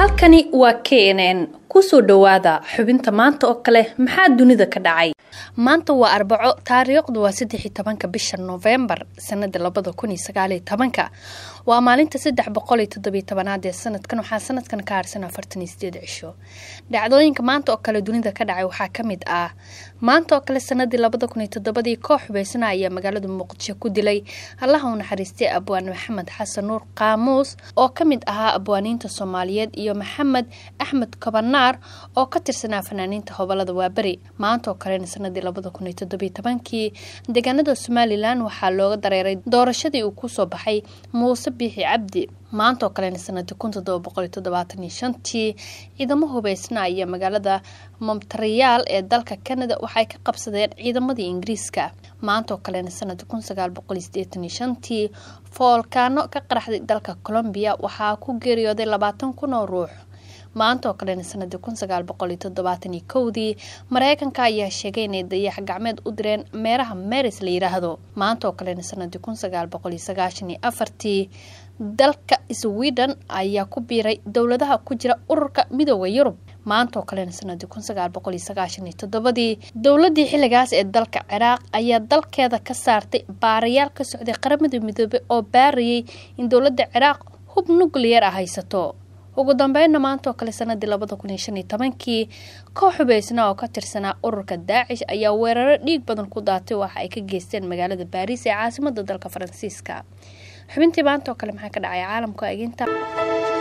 halkani waa k n n kusoo dhowaada xubinta maanta oo kale maxaa dunida ka dhacay maanta waa arbaco taariikhdu waa saddex iyo tobanka bisha noofembar sanada labada kun iyo sagaaliyo tobanka waa maalinta saddex boqol iyo toddobiyo tobanaad ee sanadkan waxaa sanadkan ka harsan afartan iyo sideed cisho dhacdooyinka maanta oo kale dunida ka dhacay waxaa kamid ah maanta oo kale sanadii labada kun iyo toddobadii koox xubeysana ayaa magaalada muqdisho ku dilay allaha u naxariistay abwaan maxamed xasan nuur qaamuus oo kamid ahaa abwaaniinta soomaaliyeed iyo maxamed axmed kobanaar oo ka tirsanaa fanaaniinta hobolada waaberi maanta oo kalena sanadii labada kun iyo toddobiyo tobankii deegaanada somalilan waxaa looga dareeray doorashadii uu kusoo baxay muuse biixi cabdi maanta oo kalena sanadii kun todoba boqol iyo toddobaatan iyo shantii ciidamo hubeysna ayaa magaalada montreal ee dalka canada waxay ka qabsadeen ciidamadii ingiriiska maanta oo kalena sanadii kun sagaal boqol iyo sideetan iyo shantii foolkaano ka qaraxday dalka colombiya waxaa ku geeriyooday labaatan kun oo ruux maanta oo kalena sanadii kun sagaal boqol iyo toddobaatan iyo kowdii mareykanka ayaa sheegay inay dayax gacmeed u direen meeraha maris la yiraahdo maanta oo kalena sanadii kun sagaal boqol iyo sagaashan iyo afartii dalka sweden ayaa ku biiray dowladaha ku jira ururka midooda yurub maanta oo kalena sanadii kun sagaal boqol iyo sagaashan iyo toddobadii dowladii xilligaas ee dalka ciraaq ayaa dalkeeda ka saartay baarayaal ka socday qaramada midoobey oo baarayay in dowladda ciraaq hub nuclear ah haysato ugu dambeynna maanta oo kale sanadii labada kun iyo shan iyo tobankii koox xubeysna oo ka tirsanaa ururka daacish ayaa weeraro dhiig badan ku daatay waxa ay ka geysteen magaalada baariis ee caasimada dalka faransiiska xubintii maanta oo kale maxaa ka dhacay caalamka eginta